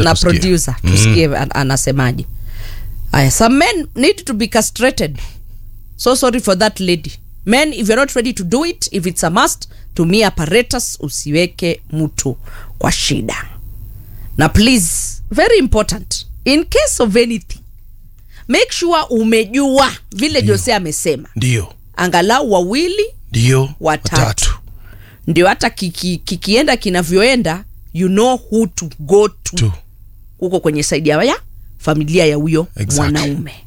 na kusikia. producer tusikie an- anasemaje aya some men need to be castrated so sorry for that lady men if you're not ready to do it if it's a must tumia apparatus usiweke mtu kwa shida na please very important in case of anything make sure umejua vile jose amesema ndio angalau wawili ndio watatu ndio hata kiki, kikienda kinavyoenda you know who to go to tu huko kwenye saidi ya ya familia ya huyo Exactly. mwanaume